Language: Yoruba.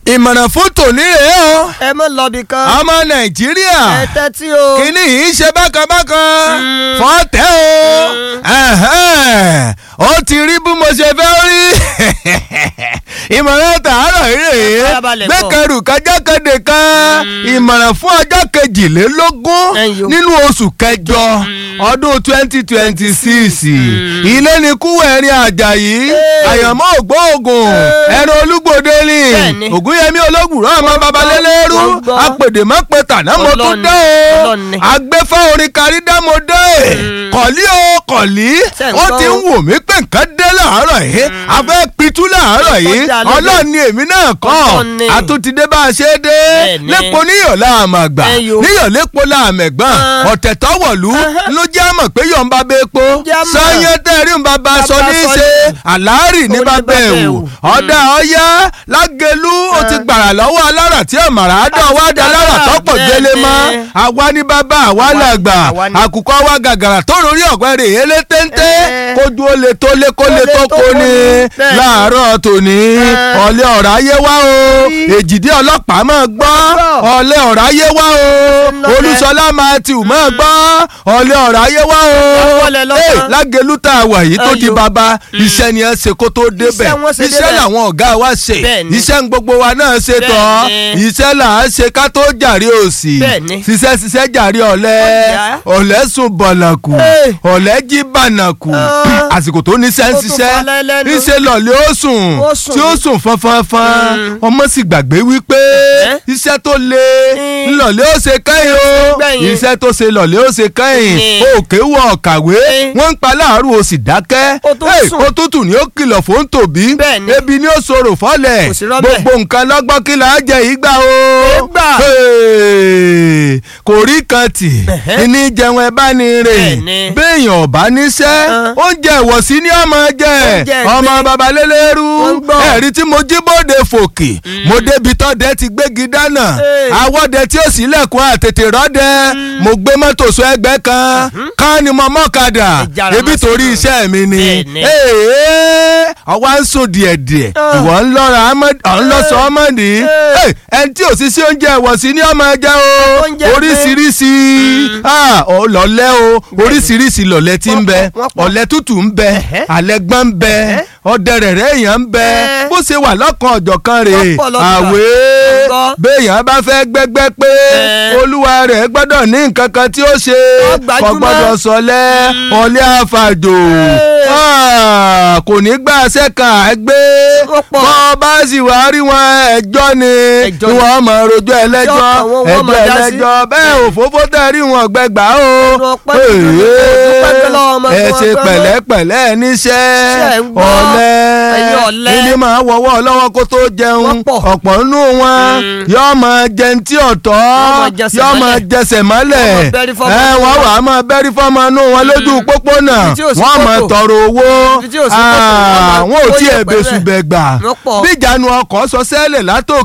ìmọ̀ràn fún tòní rèé o ẹ mọ lọbì kan ọmọ nàìjíríà ẹ tẹ́tí o kínní yìí ṣe bákanbákan fọ́tẹ́ o ẹ̀hẹ́n. ó ti rí bí mo ṣe fẹ́ rí ìmọ̀ràn tààrọ̀ yìí rèé Farabalẹ̀ gbọ́. gbẹ́kẹ̀rù kájákèdè kan ìmọ̀ràn fún ọjọ́ kejìlélógún Ẹ̀yọ̀. nínú oṣù kẹjọ ọdún twenty twenty six ilé ní kúwẹ̀rin àjàyí àyànmọ́ ògbóògùn ẹ̀rọ olúgbòde ni Bẹ́ẹ̀ni. ògúnyẹmí ológùnrán ọmọ babalẹ́lẹ́rú Wọ́n gbọ́. apèdèmọ́pẹ́ tàná mo tún Ọlọ́ni, dé o Ọlọ́ni. agbẹ́fà orin kárí dá mo dé kọ̀lí o kọ̀lí Ṣé ń ó gbọ́ ti ń o? wò mí pé nǹkan dé láàárọ̀ yìí a fẹ́ pitú láàárọ̀ yìí Kọjá lóde. ọlọ́ọ̀ni èmi náà kọ́ Ọlọ́ni. àtúntìdé bá a ṣe é dé Bẹ́ẹ̀ni. lẹ́pọ̀ níyọ̀ láàmàgbà Ẹyọ. níyọ̀ lẹ́pọ̀ láàmẹ̀gbọ́n Ah. ọ̀tẹ̀ tọ́wọ̀lú ló jẹ́ àmọ̀ pé yọ̀ ń bá bẹ́ẹ̀ po Jẹ́ àmọ̀. sọ́yẹ́ tẹ́rí ń bá bá a sọ Bàbá ní í sọ ṣe ní- àlárì ní Ó ní bá bá bẹ́ẹ̀ bẹ́ẹ̀ wò wò. ọ̀dà ọ̀yá lágẹ̀lú ó ti gbàrà lọ́wọ́ alára tí ọ̀màrà á dọ̀ wá dá lára tọ́pọ̀ délé mọ́ Bẹ́ẹ̀ni. àwa ní bàbá àwa làgbà àwa ni. àkùkọ wa gàgàrà tó lórí ọ̀pẹ rè é lé téńté Eh. kójú ó le tó lé kó lé tó kó ni Bẹ́ẹ̀ni. láàárọ̀ tòní Eh. ọ̀lẹ́ ọ̀rá yé wá o èjìdí ọlọ́pàá máa gbọ́ ọ̀lẹ́ ọ̀rá yé wá o Lọ́lẹ̀. olúṣọlá matthew máa gbọ́ ọ̀lẹ́ ọ̀rá yé wá o Lọ́lẹ̀ lọ́kàn. Eh, lágẹ̀lú tá a wà yìí tó di Ẹyọ. bàbá iṣẹ́ ni ẹ ṣe kó tó débẹ̀ Iṣẹ́ wọn ṣe iṣẹ́ débẹ̀. làwọn ọ̀gá wa ṣe Bẹ́ẹ̀ni. iṣẹ́ ń gbogbo wa náà ṣe tọ́ Bẹ́ẹ̀ni. iṣẹ́ là á ṣe ká tó jàre òsì Bẹ́ẹ̀ni. ṣiṣẹ́ ṣiṣẹ́ jàre ọ̀lẹ́ Ọ̀yá. ọ̀lẹ́ sùn bọ̀nàkù Hey. ọ̀lẹ́ jí bànàkù Ah. àsìkò tó níṣẹ́ ń Ó tún ṣiṣẹ́ falẹ̀ lẹ́nu. níṣẹ́ lọ̀lẹ́ ó sùn Ó sùn tí ó ní. sùn fanfanfan ọmọ sì gbàgbé wípé Eh? iṣẹ́ tó le Mm. ńlọ̀lẹ́ ó ṣe kẹ́yìn o gbẹ̀yìn. iṣẹ́ tó ṣe lọ̀lẹ́ ó ṣe kẹ́yìn Mm. òkè wọ ọ̀kàwé Mm. wọ́n ń pa láàárọ̀ o sì dákẹ́ Ó tún Hey, sùn. òtútù ni ó kìlọ̀ fún tòbí Bẹ́ẹ̀ni. ebi ni ó sọ̀rọ̀ fọ́lẹ̀ Kò sí rọ́bẹ̀. gbogbo nǹkan lọ́gbọ́n kí là á jẹ ìgbà o Ìgbà. Hey, kò rí kan tì Ẹ̀hẹ́. ní jẹun ẹ bá ní rè Bẹ́ẹ̀ni. béèyàn ọ̀bá níṣẹ́ Ah. oúnjẹ ìwọ̀sí ni ọmọ jẹ Oúnjẹ ọmọ ẹ̀gbin. babalélérú Wọ́n gbọ́. ẹ̀rí tí mo jí bóde fòkè mo débi tọ́dẹ ti gbégi dáná Hey. àwọ̀dẹ tí ó sì lẹ̀kùn àtètè rọ́dẹ mo gbé mọ́tò sọ ẹgbẹ́ kan ká ni mo mọ́kadà Ìjára ebi máa torí sínú. iṣẹ́ mi ni Bẹ́ẹ̀ni. Ee, ọwọ́ ń sùn díẹ̀díẹ̀ Ah. ìwọ ń lọ́ra ọ̀n lọ́sọ ọmọ ní Eh. ẹni tí ò sí sí oúnjẹ ìwọ̀sí ní ọmọ ẹja o Oúnjẹ oríṣiríṣi Ah, ọ lọ́lẹ́ o oríṣiríṣi lọ́lẹ́ tí ń bẹ Wọ́n pọ̀, wọ́n pọ̀. ọ̀lẹ́ tútù ń bẹ Ẹ̀hẹ́. àlẹ́gbọ́n ń bẹ ọdẹ rẹ̀rẹ̀ èèyàn ń bẹ Eh. bó ṣe wà lọ́kàn ọ̀jọ̀kan rè Wọ́n pọ̀ lọ́kàn. àwé Gbọ́. béèyàn bá fẹ́ gbẹ́gbẹ́ pé Eh. olúwa rẹ̀ gbọ́dọ̀ ní nǹkan kan tí ó ṣe Ó gbajúmọ̀. kò gbọ́dọ̀ sọlẹ̀ ọlẹ́ àfàjò Eh. Ah, kò ní gbà sẹ́ka ẹgbẹ́ Ó pọ̀. bọ́ bá sì wá rí wọn ẹjọ́ ni Ẹjọ́ tí ni. wọ́n mọ̀ rojọ́ ẹlẹ́jọ́ Ẹjọ́ kan wọ́n- wọ́n ẹjọ́ máa dá sí. ẹlẹ́jọ́ bẹ́ẹ̀ òfófó tẹ̀ rí wọn gbẹgbà o Ọ̀rọ̀ pẹ́ tí mo dúpẹ́ pẹ́ lọ́wọ́ ọmọ ẹ tí wọ́n ṣe gbọ́ mọ́. pẹ̀lẹ́pẹ̀lẹ́ níṣẹ́ Ṣé ń gbọ́? ọ̀lẹ Ẹ̀yin ọ̀lẹ. ilé máa wọ́wọ́ lọ́wọ́ kó tó jẹun Wọ́n pọ̀. ọ̀pọ̀ nínú wọn yóò máa jẹun tí ọ̀tọ̀ máa jẹsẹ̀ yóò máa mọ́lẹ̀. jẹsẹ̀ mọ́lẹ̀ Wọ́n máa bẹ́rí fọ́mọ ẹ inú wọ́n wọn. wà á máa bẹ́rí fọ́mọ inú wọn lójú pópónà Ibi tí ò sí wọ́n máa kòtò. tọrọ owó Ibi tí ò sí kòtò, wọ́n máa Ah, wọn ò kó tiẹ̀ yẹ̀pẹ̀ bẹ̀sù bẹ́ẹ̀. bẹ̀gbà Wọ́n pọ̀. bí ìjánu ọkọ̀ sọ sẹ́lẹ̀ látòkè